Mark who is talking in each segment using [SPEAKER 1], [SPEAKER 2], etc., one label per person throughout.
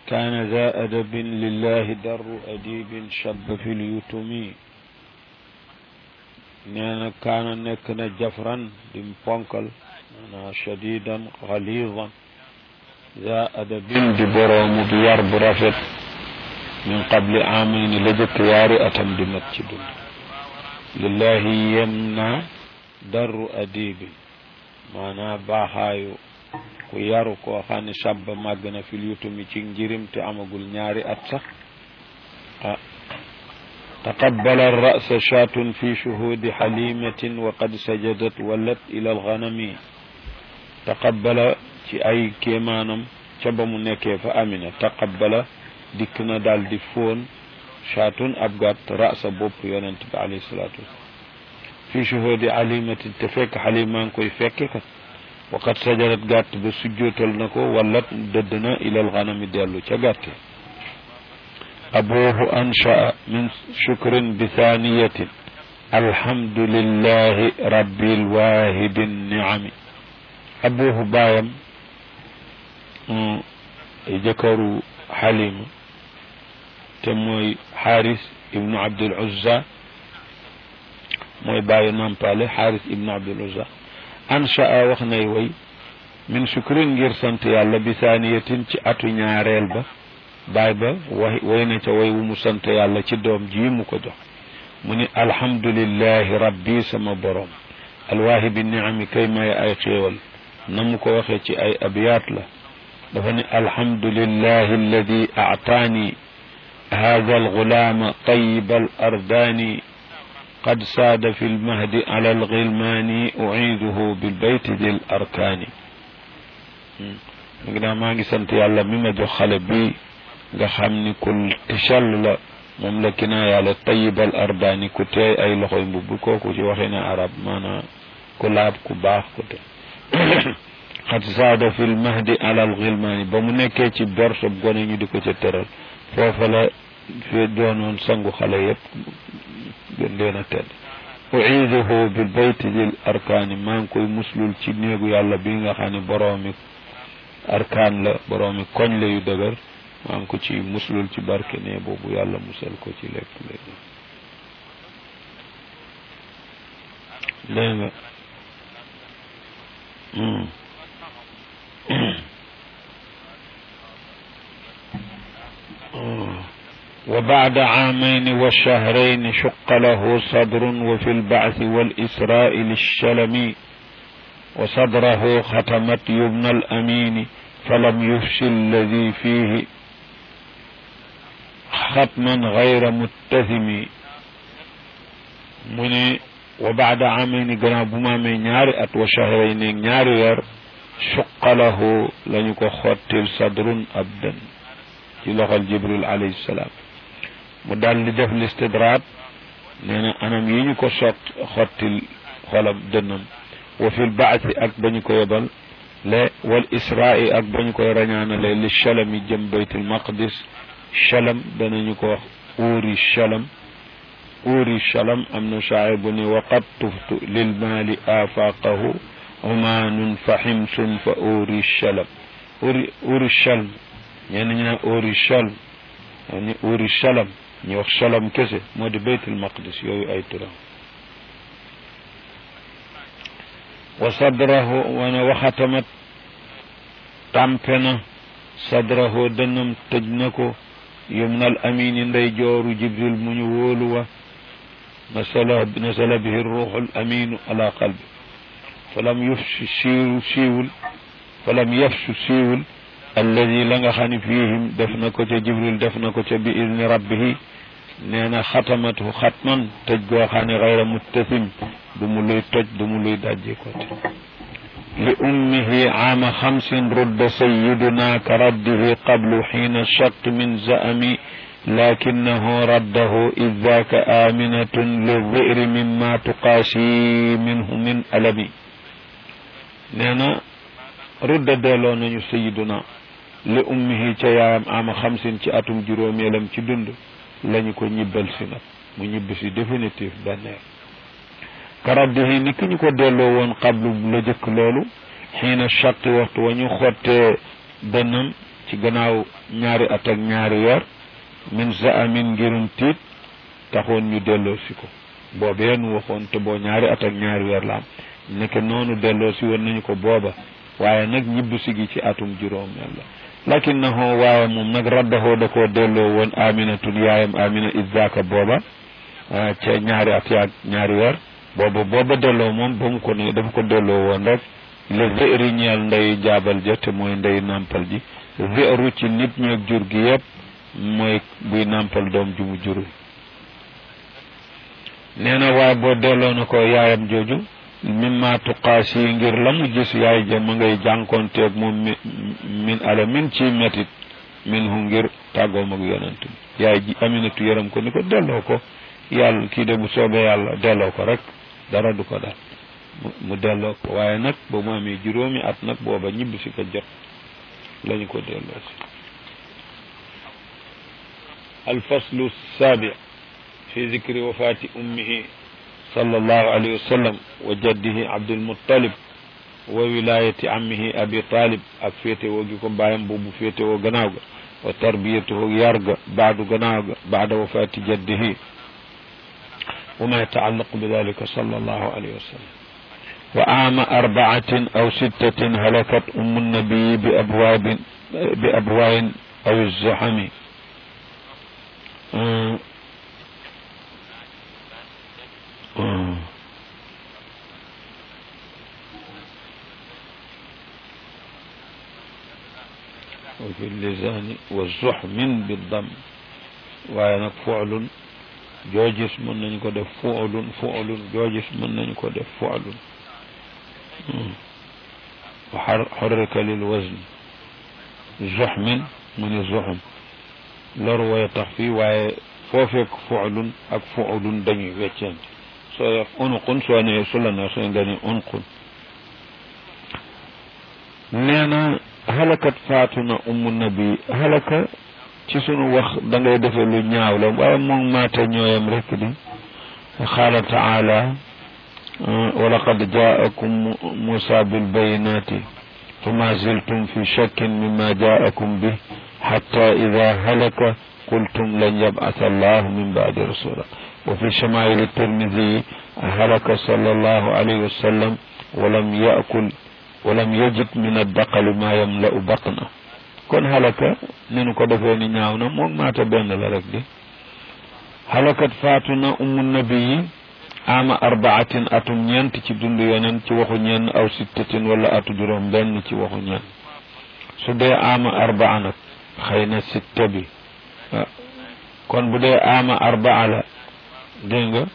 [SPEAKER 1] كان ذا أدب لله در أديب شب في اليتم نانا كان نكنا جفرا دم بونكل أنا شديدا غليظا ذا أدب ببروم بيار برافت من قبل عامين لجك واري أتم دمت لله يمنع در أديب maanaa baaxaayu ku yaru koo xam ne sàbb màgg na fil yutumi ci njirim te amagul ñaari at sax ah taqabbala rasa shaatun fi shuhudi xalimatin wa qad sajadat walat ila alganami taqabbala ci ay kéemaanam ca ba mu nekkee fa amina taqabbala dikk na daal di fóon shaatun ab gàtt rasa bopp yonent bi alayhi salaatu wasalam fi shuhudi alimatin te fekk xalimaa ngi koy fekke kat waqat sajarat gàtt ba sujjootal na ko wallat dëdd na ilal xanami dellu ca gàtte abuhu anshaa min shukrin bi thaniyatin alhamdulillahi rabbil wahidi niami abuhu baayam jëkkëru xalima te mooy xaaris ibnu abdul uzza mooy bàyyi nampale xaaris ibnu abdul uzza anshaa wax nay way min sukrin ngir sant yàlla bi saaniyatin ci atu ñaareel ba baay ba way way na ca way wu mu sant yàlla ci doom ji mu ko jox mu ni alhamdulillahi rabbi sama borom alwaahibi niami kay may ay xéewal na mu ko waxee ci ay abiyaat la dafa ni alhamdulillahi alladi aataani hada algulaama tayiba al ardaani قد ساد في المهد على الغلمان أعيده بالبيت ذي الأركان ngi maa ngi sant yàlla mi ma jox xale bi nga xam ni ku tichall la moom la kinaa yàlla tayibal ardaani ku teey ay loxoy mbubb kooku ci waxee ne arab maanaa ku laab ku baax ku te xat saada fi lmahdi alal gilmaani ba mu nekkee ci borso gone ñu di ko ca tëral foofa la fi doonoon sangu xale yépp gën leen a tedd uiduhu bil bayti dil arkaani maa ngi koy muslul ci néegu yàlla bi nga xam ne boroomi arkaan la boroomi koñ la yu dëgër maa ngi ko ci muslul ci barke ne boobu yàlla musal ko ci lépp léegi dégg nga وبعد عامين وشهرين شق له صدر وفي البعث والإسراء للشلم وصدره ختمت يبنى الأمين فلم يفش الذي فيه ختما غير متهم من وبعد عامين جناب ما من نار أت وشهرين نار ير شق له لنكو خوتل صدر أبدا ci loxol jibril alayhi salaam mu daal di def listidraat nee na anam yi ñu ko sot xottil xolam dënnam wa fil baasi ak ba ñu ko yebal le wal israai ak ba ñu koy rañaanale li chalam yi jëm baytul maqdis chalam danañu ko wax uuri chalam uuri chalam am na shaa'ir bu ni waqad tuftu lil maali aafaqahu umaanun fa ximsun fa uuri chalam uuri uuri chalm ñenn ñu naan ori chalm ni ori chalam ñu wax chalam kese moo di baytul maqdis yooyu ay turam wa sadrahu wana waxatamat tàmpe na sadrahu dënnam tëj na ko yumnal amini ndey jooru jibril mu ñu wóolu wa nasala nasala bihi ruuxul aminu ala qalbi falam yufsu siiw siiwul falam yafsu siiwul alladi la nga xam ne fiihim def na ko ca jibril def na ko ca bi idni rabbihi nee na xatamatu xatman tëj goo xam ne xayra muttasim du mu luy toj du mu luy dajji ko te li ummihi aama xamsin rudda sayiduna ka raddihi qablu xiina shaq min zaami lakinahu raddahu id daaka aminatun lidiri mimma tuqaasi minhu min alami nee na rudda delloo nañu sayiduna li ummihi ca yaayam ama xamsin ci atum juróomeelam ci dund lañu ko ñibbal si nag mu ñibbi si définitif benneer karaddihi ni ki ñu ko delloo woon qablu la jëkk loolu xiina chaqi waxtu wa ñu xottee dënnam ci ci gannaaw ñaari at ak ñaari weer min zaamin ngirum tiit taxoon ñu delloo si ko boobee nu waxoon te boo ñaari at ak ñaari weer la am nekk noonu delloo si woon nañu ko booba waaye nag ñibbu si gi ci atum juróomeel la lakinnahu waaye moom nag raddahoo da koo delloo woon aminatun yaayam amina izaka booba ca ñaari at yaag ñaari weer booba booba delloo moom ba mu ko ne dafa ko delloo woon rek le véri ñeel ndey jaabal ja te mooy ndey nàmpal ji véru ci nit ñeeg jur gi yëpp mooy buy nàmpal doom ju mu jurul nee na waaye boo delloo na ko yaayam jooju mimma tuqaas yi ngir la mu gis yaay ja ma ngay jànkoonteeg moom min ala min ci metit min hu ngir tàggoom ak yonent bi yaay ji aminatu yaram ko ni ko delloo ko yàlla kii de bu soobee yàlla delloo ko rek dara du ko dal mu delloo ko waaye nag ba mu amee juróomi at nag booba ñibbi si ko jot lañu ko delloo si alfaslu saabi fi zikri wafaati ummihi sallallahu alayhi wa sallam wa jaddihi abdulmuttalib wa wilayati ammihi abi talib ak féetewoo gi ko bàyyam boobu féetewoo gannaaw ga wa tarbiyatuhu yar ga baadu gannaaw ga baada wafaati jaddihi wa ma yataallaqu bi dalika sallallahu alayhi wa sallam wa aama arbaatin aw sittatin halakat ummu nabii bi abwaabin bi abwaayin aw zuxami وفي اللسان والزحم بالضم waaye nag fuulun joojis mën nañu ko def fuulun fuulun joojis mën nañu ko def fuulun wa xarrika lil wazn zuxmin mu ni zuxum loru way tax fii waaye foo fekk fuulun ak fuulun dañuy weccante soo def unqun soo nee su la nee soo nga ni unqun nee na halakat faatu na ummu nabi halaka ci sunu wax da ngay defee lu ñaaw la waaye moom maata ñooyam rek di qaala taala wa laqad jaakum musa bilbayinati fama ziltum fi shakkin mima jaakum bih xatta ida halaka qultum lan yab'atha allahu min ba'di rasula wa fi shamaa'il tirmidi halaka sallallahu alayhi wa sallam wa lam yaakul walam yajid min addaqali ma yamla'u batna kon halaka ni nu ko defee ni ñaaw na moom maata benn la rek di halakat faatu na ummu nabiyi ama arbaatin atum ñeent ci dund yeneen ci waxu ñenn aw sittatin wala atu juróom benn ci waxu ñenn su dee ama arbaa nag xëy na sitta bi kon bu dee ama arbaa la dégg nga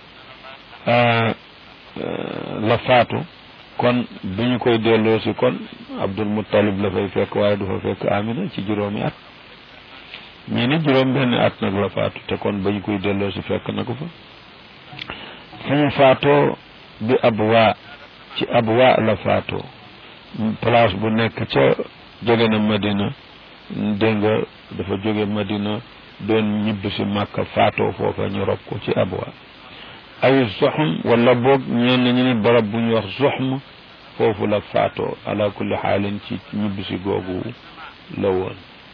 [SPEAKER 1] la faatu kon bi ñu koy delloo si kon Abdul Muttalib la fay fekk waaye du fa fekk Amina ci juróomi at ñii ni juróom benn at nag la faatu te kon ba ñu koy delloo si fekk na ko fa fu mu faatoo bi abwa ci abwa la faatoo place bu nekk ca jóge na Madina dégg nga dafa jóge Madina doon ñibb si Makka faatoo foofa ñu rob ko ci abwa ay zoxm wala boog ñenn ñu ni barab bu ñu wax zoxm foofu la faatoo ala kulli xaalin ci ñibbisi googu la woon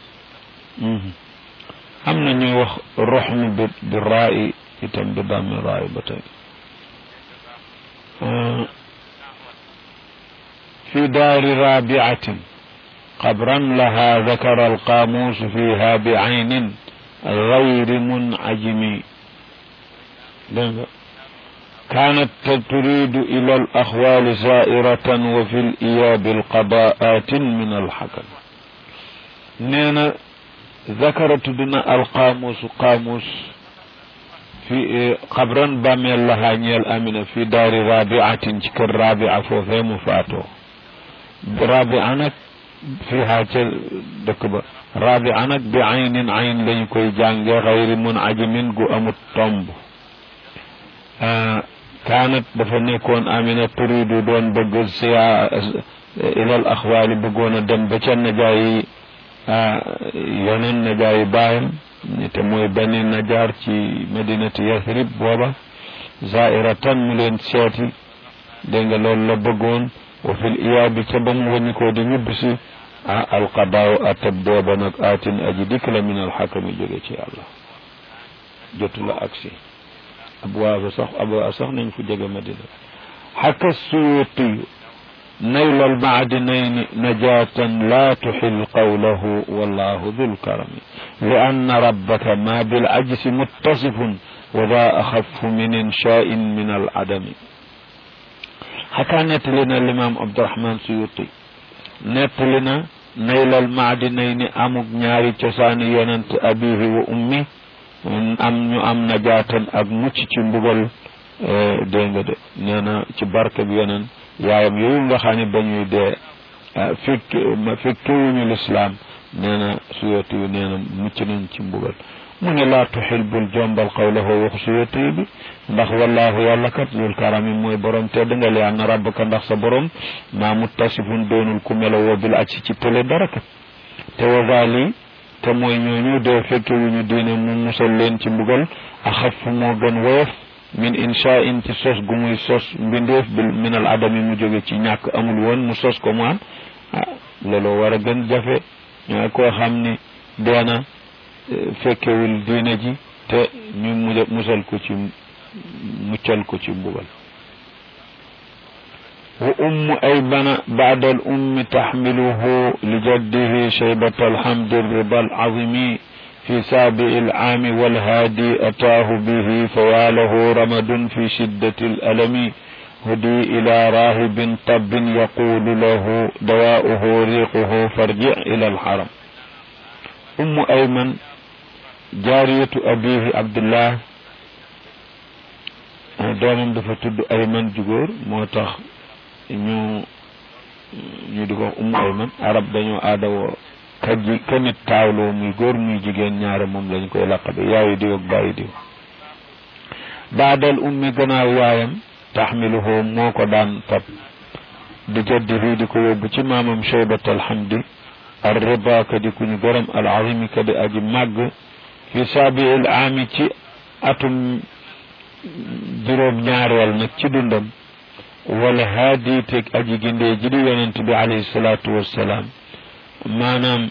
[SPEAKER 1] am na ñuy wax roxm bi bi raayi itam bi dammi raayi ba tey fi daari rabiatin qabran laha dakara alqaamuus fiha bi aynin gayri munajimi dégg nga كانت تريد إلى الأخوال زائرة وفي الإياب القضاءات من الحكم نينا ذكرت دنا القاموس قاموس في قبرا بامي لها نيال أمينة في دار رابعة شكر رابعة فوفي مفاتو رابعة فيها دكبة رابعة بعين عين لن كوي جانجي غير منعجم قو أمت طنب آه kaanat dafa nekkoon amina turidu doon bëgg siya ilal axwaali bëggoon a dem ba ca najaayi yeneen najaayi baayam te mooy benn najaar ci madinati yathrib booba zairatan mu leen seeti dégg nga loolu la bëggoon wa fil iyaabi ca ba mu wàññi ko di ñibb si ah alqadaaw atab booba nag aatin aji dikk la min alxakami jóge ci yàlla jotu la agsi abwaaba sax abwaa sax nañ fu jege madina xaka suyuutiyu نيل المعدنين نجاة لا تحل قوله والله ذو الكرم لأن ربك ما بالعجز متصف وذا أخف من إنشاء من العدم حكى نتلنا الإمام عبد الرحمن سيوطي نتلنا نيل المعدنين أمك نياري تساني يننت أبيه وأمي am ñu am najaatan ak mucc ci mbugal dégg nga de nee na ci barke bi yeneen yaayam yooyu nga xam ne ba ñuy dee fekk fekkewuñu lislaam nee na suyoti yu nee na mucc nañ ci mbugal mu ne laa tuxil bul jombal xawlahu wax suyoti bi ndax wallaahu yàlla kat lul karami mooy borom tedd nga li anna rabbaka ndax sa borom maa muttasifun doonul ku melowoo bil acci ci tële dara kat te wagali te mooy ñooñu dee fekkewuñu diine mu musal leen ci mbugal axaf moo gën woyof min insha in ci sos gu muy sos mbindeef bil min al adami mu jóge ci ñàkk amul woon mu sos ko mu am ah loolu war a gën jafe ñoo koo xam ni deena fekkewul diine ji te ñu mu musal ko ci muccal ko ci mbugal wa ummu aybana baada al ummi taxmiluhu li jaddihi shaybat alhamdi riba al azimi في سابع العام والهادي أتاه به فواله رمد في شدة الألم هدي إلى راهب طب يقول له دواؤه ريقه فارجع إلى الحرم أم أيمن جارية أبيه عبد الله doomam dafa tudd ayman jugóor moo tax ñu ñu di ko ummu ayman arab dañoo aadawoo ka ji ka nit taawloo muy góor muy jigéen ñaare moom lañ koy laqabe yaayu diw ak bàyyi diw baadal ummi gannaaw yaayam taxmiluhu moo ko daan fab di jaddi fii di ko yóbbu ci maamam cheybat alhamdi ar riba ka di kuñu gërëm al azimi ka di aji màgg fi saabiil aami ci atum juróom ñaareel nag ci dundam wala haadi teg aji gindee ji di yonent bi alayhi salaatu wassalaam maanaam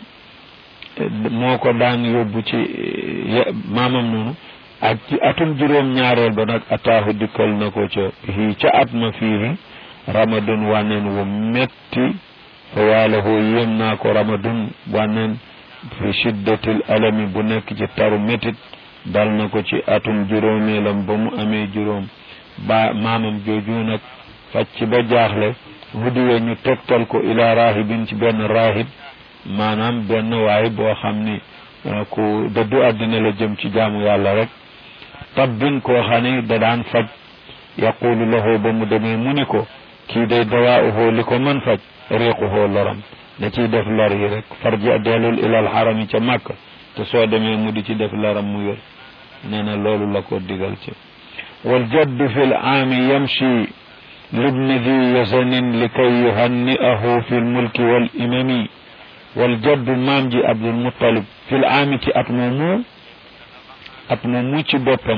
[SPEAKER 1] moo ko daan yóbbu ci maamam noonu ak ci atum juróom ñaareel ba nag ataahu dikkal na ko ca fii ca at ma fii ramadun wànneen wu metti fa waalahu yéem naa ko ramadun wànneen fi shiddatil alami bu nekk ci taru métit dal na ko ci atum juróomeelam ba mu amee juróom ba maamam jooju nag facc ba jaaxle hudiwe ñu tegtal ko ila rahibin ci benn rahib maanaam benn waay boo xam ni ku dëddu àddina la jëm ci jaamu yàlla rek tabbin koo xam ni da daan faj yaqulu lahu ba mu demee mu ni ko kii day dawaa'uhu li ko mën faj riiquhu loram da ciy def lor yi rek farji dellul ilal xarami ca màkk te soo demee mu di ci def loram mu wér nee na loolu la ko digal ci wal jaddu fi l aami yamshi libni di yasanin li kay yuhanni'ahu fi lmulki wal imami wal jaddu maam ji abdul muttalib fi l aami ci at moomu at moomu ci boppam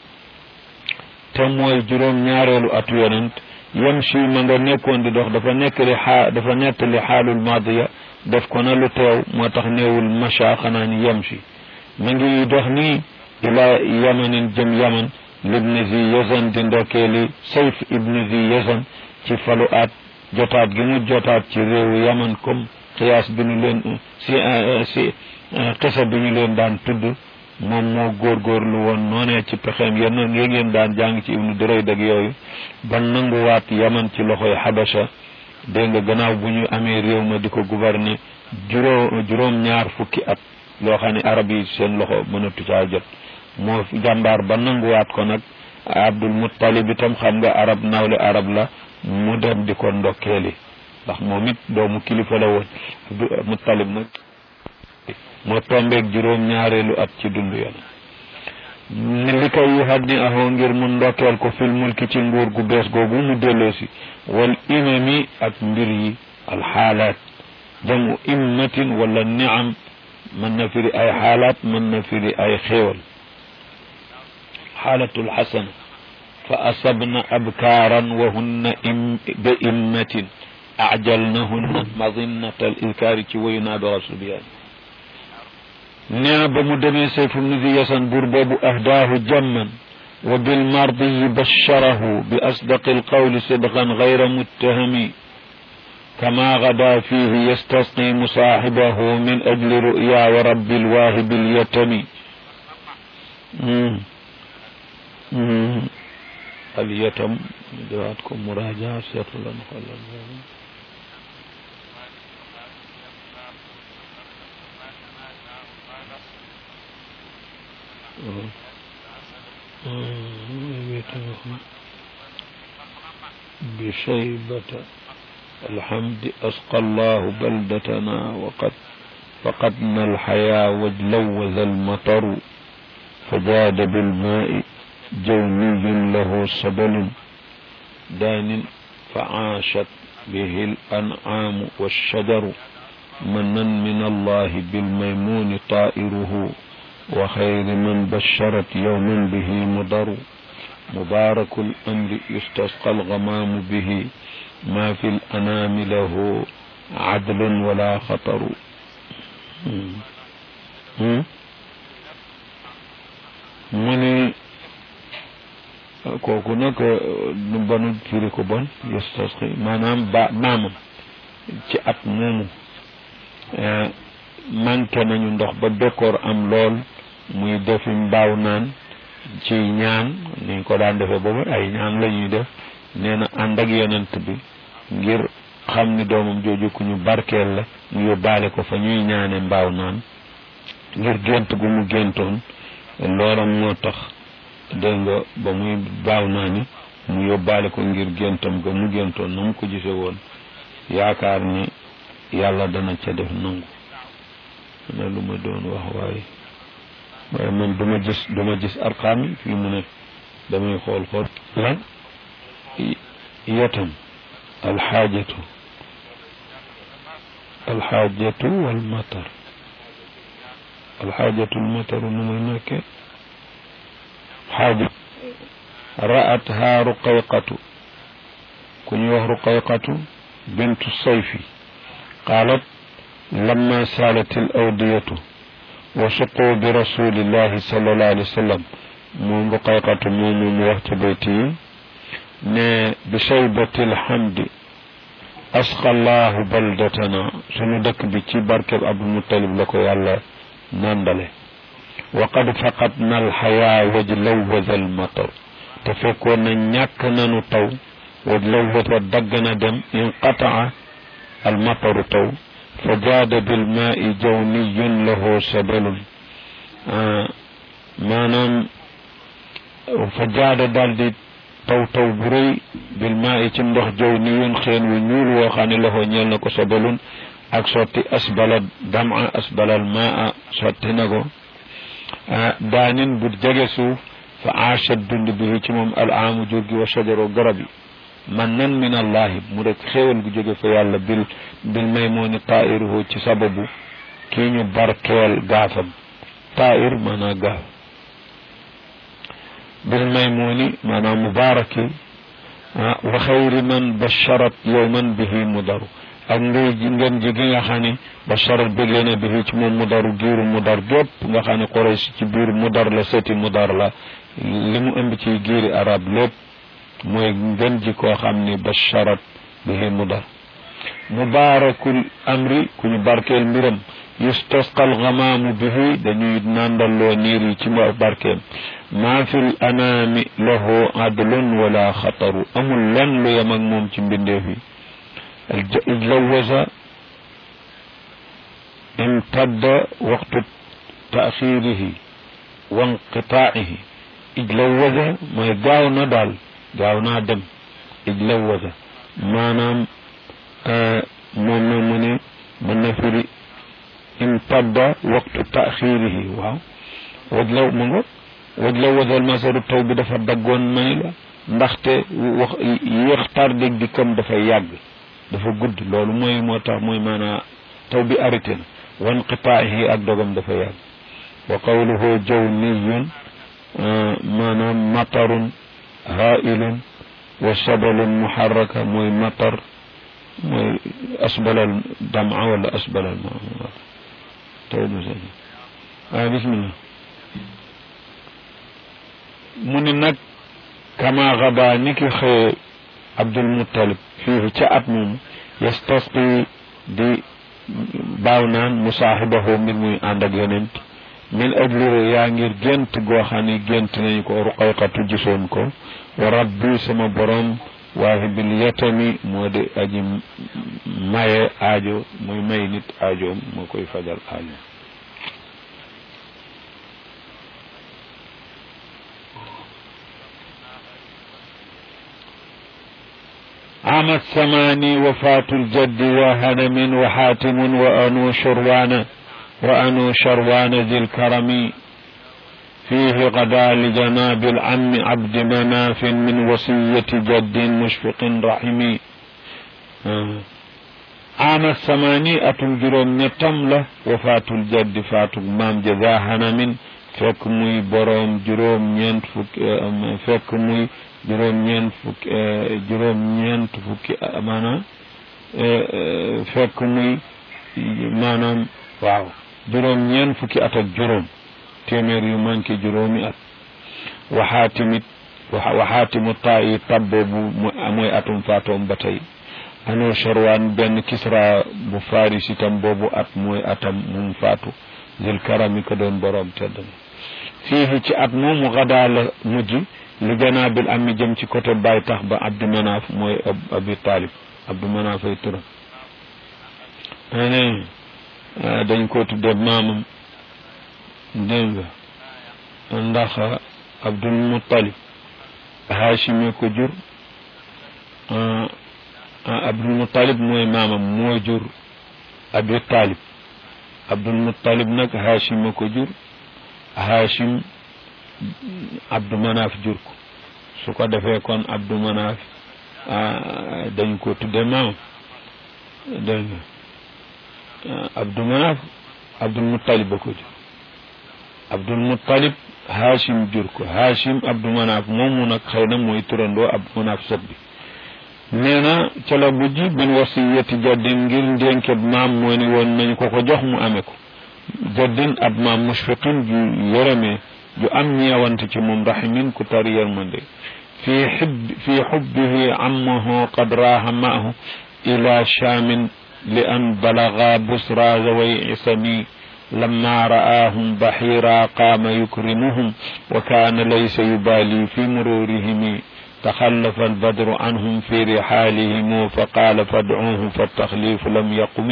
[SPEAKER 1] te mooy juróom ñaareelu atu yonent yamshi ma nga nekkoon di dox dafa nekk li xaa dafa nettali xaalul maadiya def ko na lu teew moo tax néewul macha xanaa ni yamshi ma ngi dox nii ila yamanin jëm yaman libni zi yazan di ndokkeeli sayf ibni zi yazan ci falu at jotaat gi mu jotaat ci réewu yaman comme xiyaas bi ñu leen si si xisa bi ñu leen daan tudd moom moo góorgóorlu woon noonee ci pexeem yenn ngeen ngeen daan jàng ci ibnu duray dag yooyu ba nanguwaat yaman ci loxoy xabasha dégg nga gannaaw bu ñu amee réew ma di ko gouverner juróom juróom ñaar fukki at loo xam ne arab yi seen loxo mënatu caa jot moo jàmbaar ba nanguwaat ko nag abdul muttalib itam xam nga arab nawle arab la mu dem di ko ndokkeeli ndax moom it doomu kilifa la woon muttalib nag moo tombeeg juróom ñaareelu at ci dund yoon li koy yuxat ni ahoo ngir mu ndokkeel ko fil mulki ci nguur gu bees googu mu delloosi wal imami ak mbir yi alxaalaat jamu immatin wala niam mën na firi ay xaalaat mën na firi ay xéewal xaalatul xasana fa asabna abkaaran wa hunna im bi immatin ajalnahunna madinata al idkaari ci wayu naa bi rasuliyaan nee na ba mu demee sayfu nudi yasan buur boobu ahdaahu jamman wa bilmardiyi basharahu bi asdaqi alqawli sidqan gayra muttahami كما غدا فيه يستسقي مصاحبه من أجل رؤيا ورب الواهب اليتم اليتم جواتكم مراجعة سيطر لنا بشيبة الحمد أسقى الله بلدتنا وقد فقدنا الحياة واجلوذ المطر فجاد بالماء جوني له سبل دان فعاشت به الأنعام والشجر منا من الله بالميمون طائره وخير من بشرت يوما به مضر مبارك الأمر يستسقى الغمام به ما في الأنام له عدل ولا خطر mu ne kooku nag nu banu firi ko bon yastasqi maanaam ba maamam ci at moomu manqué nañu ndox ba bekkoor am lool muy defi mbaaw naan ci ñaan niñ ko daan defee boobu ay ñaan la ñuy def nee na ànd ak yonent bi ngir xam ni doomam jooju ku ñu barkeel la mu yóbbaale ko fa ñuy ñaane mbaaw naan ngir gént gu mu géntoon loola moo tax dégg nga ba muy baaw naa ni mu yóbbaale ko ngir géntam ga mu géntoon na mu ko gise woon yaakaar ni yàlla dana ca def nangu na lu ma doon wax waaye waaye man duma gis duma gis arqaam yi fii mu ne damay xool xool lan yetam alxaajatu alxaajatu walmatar alxaajatu almataru nu muy nekke xaaja ra'atha ruqayqatu ku ñuy wax ruqayqatu bintu sayfi qaalat lamma saalat alawdiyatu wa suqu bi rasulillahi sallallahu alayhi wa sallam moom ruqayqatu moomu mu wax ca bayti yi ne bi shaybati alhamdi asqa allahu baldatana sunu dëkk bi ci barkeb abdul muttalib la ko yàlla nandale wa qad faqadna alxayaa wajlawwaza almatar te fekkoon na ñàkk nanu taw wajlawwaza dagg na dem inqataa almataru taw fa jaada bilmaai jawniyun lahu sabalun maanaam fa jaada daal di taw taw bu rëy bil maa i ci ndox jow ni yoon xeen wu ñuul woo xam ne loxo ñeel na ko sabalun ak sotti asbala dama asbalal maa sotti na ko daanin bu jege suuf fa aachat dund bi ci moom al aamu jur gi wa shajaro garab yi man nan min allahi mu rek xéewal gu jóge fa yàlla bil bil may moo ni tairuhu ci sababu kii ñu barkeel gaafam tair maanaa gaaf bil maymuni maanaam mubaraki wa xayri man basharat yowman bihi mudaru ak ngay ngeen ji gi nga xam ne basharat bégee na bihi ci moom mudaru giiru mudar gépp nga xam ne Quraysh ci biir mudar la seti mudar la li mu ëmb ci giiri arab lépp mooy ngeen ji koo xam ne basharat bihi mudar mubarakul amri ku ñu barkeel mbiram yustasqal gamaamu bihi dañuy nandalloo niir yi ci barkeem maa fi l anaami lahu adlun wala xataru amul lenn lu yem ak moom ci mbindeef yi ijlawasa imtadda waqtu taaxirihi wa inqitaa'ihi ijlawasa mooy gaaw na daal gaaw naa dem ijlawasa maanaam moom na mu ne mën na firi imtadda waqtu taaxirihi waaw wajlaw mu ngo wajlaw wasal masaru taw bi dafa daggoon may la ndaxte wax yéex tardég di kam dafa yàgg dafa gudd loolu mooy moo tax mooy maanaa taw bi arrêté na wan qitaahi ak dogam dafa yàgg wa qawluhu jawniyun maanaam matarun hailun wa sabalun muharraka mooy matar mooy asbalal dama wala asbalal ma taw du sa waaw bismillah mu ne nag kama xaba ni ki xëye abdul muttalib fii ca at moom yastasqi di baaw naan musaaxibahu mbir muy ànd ak yonent min ajli yaa ngir gént goo xam ne gént nañu ko ruqayqatu gisoon ko wa rabbi sama borom waahibil yatami moo di aji maye aajo muy may nit aajoom moo koy fajal aajo عام الثماني وفاة الجد وهنم وحاتم وأنو شروان وأنو شروان ذي الكرم فيه غدا لجناب العم عبد مناف من وصية جد مشفق رحم عام الثماني أتم جروم نتملة وفاة الجد فات مام جذا هنم fekk muy boroom juróom ñeent fukki fekk muy juróom ñeent fukki juróom ñeent fukki maanaam fekk muy maanaam waaw juróom ñeent fukki at ak juróom téeméer yu manqué juróomi at waxaatimit waxaatimu taa yi tab boobu mooy atum faatoom ba tey ano charwaan benn kisra bu faris itam boobu at mooy atam mum faatu zil karami ko doon boroom tedd na fii ci at moomu xadaa la mujj li janaabil am mi jëm ci côté baay tax ba abdu manaaf mooy abi taalib abdu manaaf ay turam ane dañ ko tudde maamam dégg nga ndax abdul muttalib haashimi ko jur abdul muttalib mooy maamam moo jur abi taalib abdul muttalib nag haashima ko jur haashim abdu manaaf jur ko su ko defee kon abdu manaaf dañ ko tudde maam dégg nga abdu manaaf abdul muttalib ba ko jur abdul muttalib haashim jur ko haashim abdu manaaf moomu nag xëy na mooy turandoo abdu manaaf sët bi nee na ca la mujj bin wasiyati jaddin ngir ndénkeb maam moo ni woon nañu ko ko jox mu amee ko jaddin ab maam mushfiqin ju yërëmee ju am ñeewante ci moom rahimin ku tar yërmande fi xib fi xubbihi ammahu qad raaha maahu ila shaamin li an balaga busra zaway isami لما رآهم بحيرا قام يكرمهم وكان ليس يبالي في مرورهم تخلف البدر عنهم في رحالهم فقال فادعوه فالتخليف لم يقم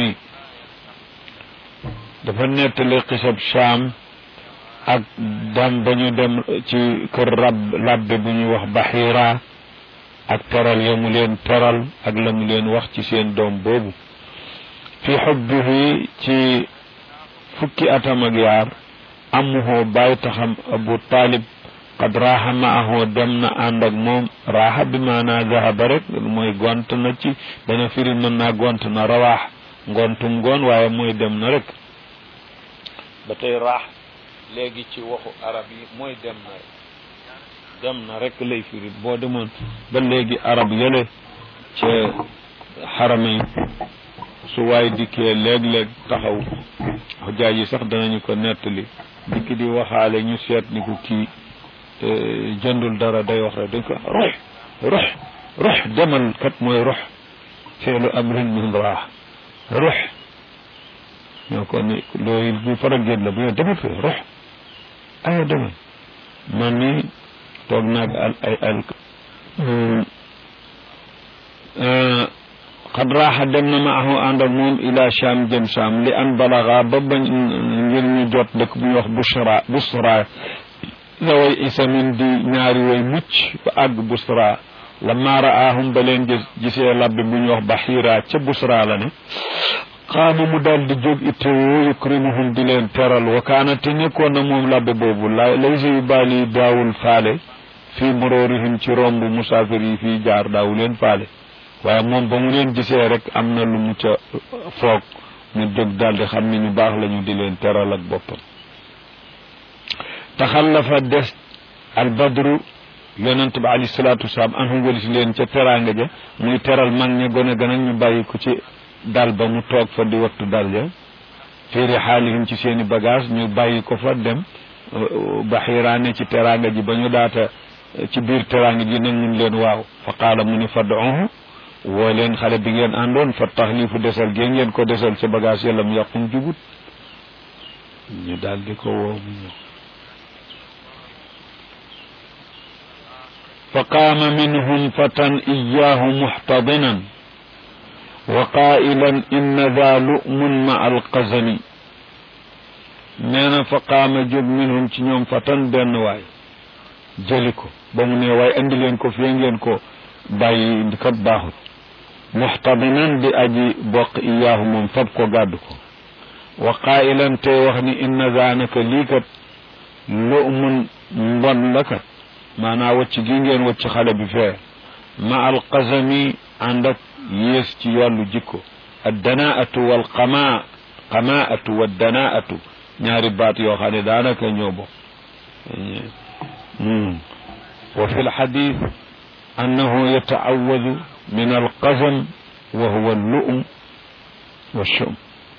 [SPEAKER 1] dafa nettali xisab Shaam ak dem ba ñu dem ci kër rab labbe bu ñuy wax Baxira ak teral ya mu leen teral ak la mu leen wax ci seen doom boobu fi xubbihi ci fukki atam ak yaar amuhoo bàyyi taxam Abu Talib qad raaxa maahu dem na ànd ak moom raaxa bi maanaa zahaba rek mooy gont na ci dana firi mën naa gont na rawaax ngontum ngoon waaye mooy dem na rek ba tey raax léegi ci waxu arab yi mooy dem na rek dem na rek lay firi boo demoon ba léegi arab yële ca xarama yi su waay dikkee léeg-léeg taxaw xujaaj yi sax danañu ko nettali dikki di waxaale ñu seet ni ko kii jëndul dara day wax rek dañ ko rox rox rox demal kat mooy rox feelu amrin min raax rox ñoo ko ni loolu bu faral génn la bu yow demal fee rox aya demal man ni toog naag al ay al xad raaxa dem na maahu ànd ak moom ila Sham jëm Sham li an balaga ba bañ ngir ñu jot dëkk bu ñuy wax Busra Busra zaway isamin di ñaari way mucc ba àgg Busra lamma raahum ba leen gis gisee labbi bu ñuy wax Baxira ca Busra la ne xaama mu daal di jóg ittewoo yukrimuhum di leen teral wa kaana te nekkoon na moom labbe boobu la laysa yu baali daawul faale fii muroorihim ci romb musaafir yi fii jaar daawu leen faale waaye moom ba mu leen gisee rek am na lu mu ca foog mu jóg daal di xam ni ñu baax lañu di leen teral ak boppam taxallafa des albadru yonent ba alayhi salaatu wasalaam anhum walis leen ca teraanga ja muy teral mag ña gone gën ak ñu bàyyi ko ci dal ba mu toog fa di wattu dal ja féeri xaalihim ci seeni bagage ñu bàyyi ko fa dem baxiiraane ci teraanga ji ba ñu daata ci biir teraanga ji nag mun leen waaw fa qaala mu ni fad'uhu woo leen xale bi ngeen àndoon fa taxlifu desal gée ngeen ko desal ca bagage yàlla mu yàqum jugut ñu daal di ko woo mu ñëw fa qaama minhum fatan iyaahu muxtadinan wa qaa'ilan inna daa lu'mun ma alqazami nee na fa qaama jóg minhum ci ñoom fatan benn waay jëli ko ba mu ne waaye andi leen ko fii ngeen ko bàyyi ndi kat baaxut muxtadinan di aji bokk iyaahu moom fab ko gàddu ko wa qaa'ilan tey wax ni inna daanaka lii kat lu'mun mbon la kat maanaa wacc gi ngeen wacc xale bi fee ma alqazami ànd ak yées ci wàllu jikko addanaatu wal qamaa qamaatu wa danaatu ñaari baat yoo xam ne daanaka ñoo bokk wa fi lxadit annahu yataawadu min alqazam wa huwa allum wa shum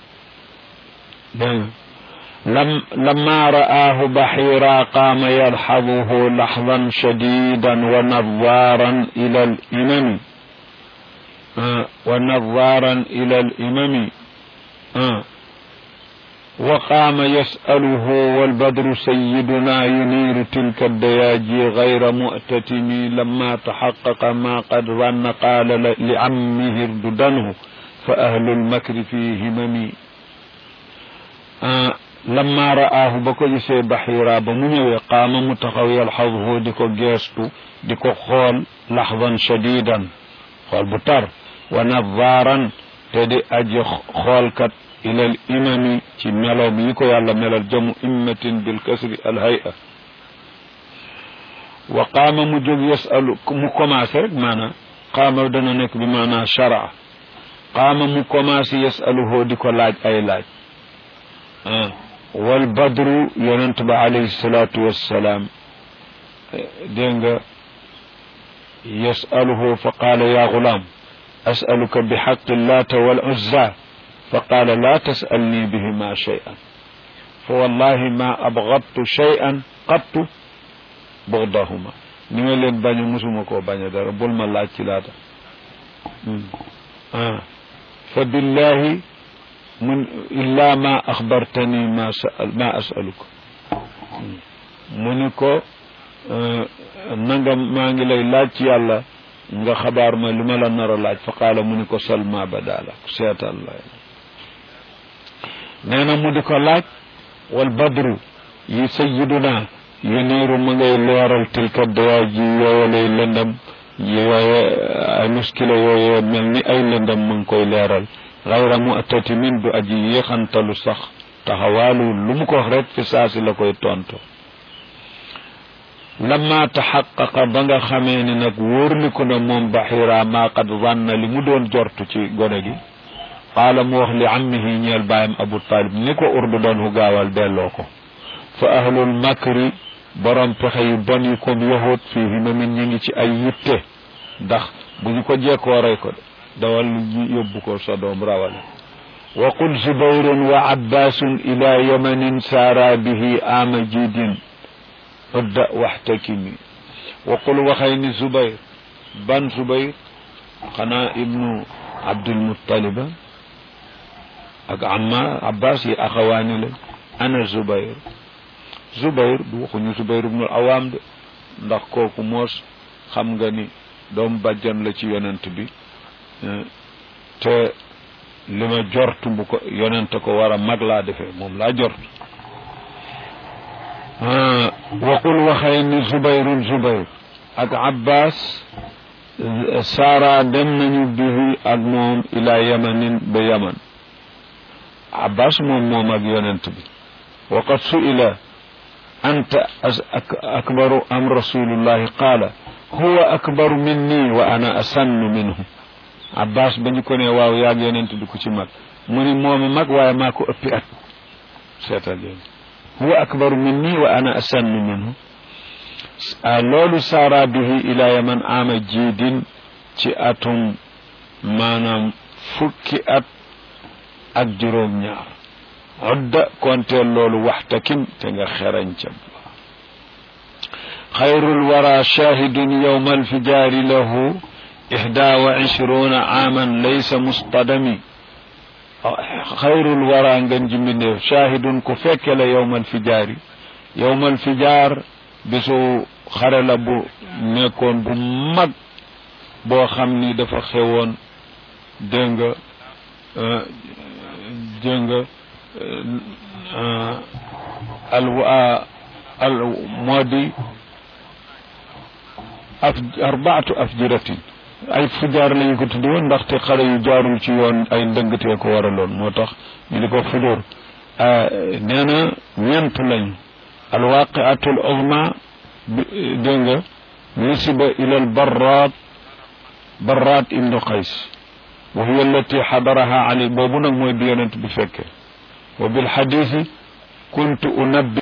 [SPEAKER 1] dégg لم لما رآه بحيرا قام يلحظه لحظا شديدا ونظارا إلى الإمم آه ونظارا إلى الإمم آه وقام يسأله والبدر سيدنا ينير تلك الدياجي غير مؤتتم لما تحقق ما قد ظن قال لعمه ارددنه فأهل المكر في همم آه lamma ra'aahu ba ko gisee baxiira ba mu ñëwee qaama mu taxaw yalxaduhu di ko geestu di ko xool laxdan shadidan xool bu tar wa nadaaran te di aji xoolkat ilal imami ci meloom yi ko yàlla melal jamu immatin bil kasri al hay'a wa qaama mu jóg yasalu mu commencé rek maanaam qaama dana nekk bi maanaam sharaa qaama mu commencé yasaluhu di ko laaj ay laaj wal badru yonent ba alayhi salaatu wassalaam dégg nga yasaluhu fa qaala ya gulaam asaluka bi xaqi llaata wal uzza fa qaala laa tasalni bihima cheyan fa wallahi ma abgadtu cheyan qattu bugdahuma ni ma leen bañu musuma koo baña dara bul ma laaj ci laata fa billahi mun illa ma axbartani ma sal ma asaluka mu ni ko nanga maa ngi lay laaj ci yàlla nga xabaar ma li ma la nar a laaj fa qaala mu ni ko salma badala seetal la nee na mu di ko laaj wal badru yi sayiduna yuniiru mu ngay leeral tilka dayaa ji yooyalay lëndam yooye ay muskila yooye mel ni ay lëndam mu ngi koy leeral xayra mu atatimin du aji yéexantalu sax taxawaalu lu mu ko wax rek fi saasi la koy tontu lamma taxaqaqa ba nga xamee ni nag wóorliku na moom baxira maa qad zanna li mu doon jortu ci gone gi qaala mu wax li ammihi ñeel baayam abu talib ni ko urdu doon hu gaawal delloo ko fa ahlul makri borom pexe yu bon yi comme yahut fii himamin ñi ngi ci ay yitte ndax bu ñu ko jekkoo rey ko de dawal yóbbu ko sa doom rawale wa qul zubayrun wa abbaasun ila yamanin saara bihi ama jidin udda waxtakimi wa qul waxay ni zubayr ban zubayr xanaa ibnu abdulmuttaliba ak amma abbas yi axawaani la ana zubayr zubayr du waxuñu zubayr ibnul awaam de ndax kooku moos xam nga ni doom bàjjan la ci yonent bi te li ma jortu bu ko yonente ko war a mag laa defee moom laa jort waqul waxee ni zubayrun zubayr ak abbas saara dem nañu bihi ak moom ila yamanin ba yaman abbas moom moom ak yonent bi waqad su'ila anta akbaru am rasulullahi qaala huwa akbaru minni wa ana asannu minhu abbas ba ñu ko ne waaw yaag yonent bi ku ci mag mu ni mooma mag waaye maa ko ëppi at seetal yéen huwa akbaru minni wa ana asannu minhu loolu saara bihi ila yaman ama jiidin ci atum maanaam fukki at ak juróom ñaar odda konteel loolu waxtakim te nga xerañ ca xayrul wara shahidun yowma alfijaari lahu ihda wa ishruna aaman laysa mustadami xayrul wara ngeen ji mbindeef shahidun ku fekke la yowma alfijaari yowma alfijaar bisu xare la bu nekkoon bu mag boo xam ni dafa xewoon dégg nga dégg nga al al moo di af arbaatu afjiratin ay fujaar lañu ko tuddi woon ndaxte xale yu jaarul ci yoon ay ndëngtee ko waraloon moo tax ñu di ko fudur nee na ñeent lañu alwaqiatu al uzma dégg nga nusiba ila al barrat barrat ibnu qays wa hiya allati xadaraha ali boobu nag mooy bi yonent bi fekke wa bil xadisi kuntu unabbi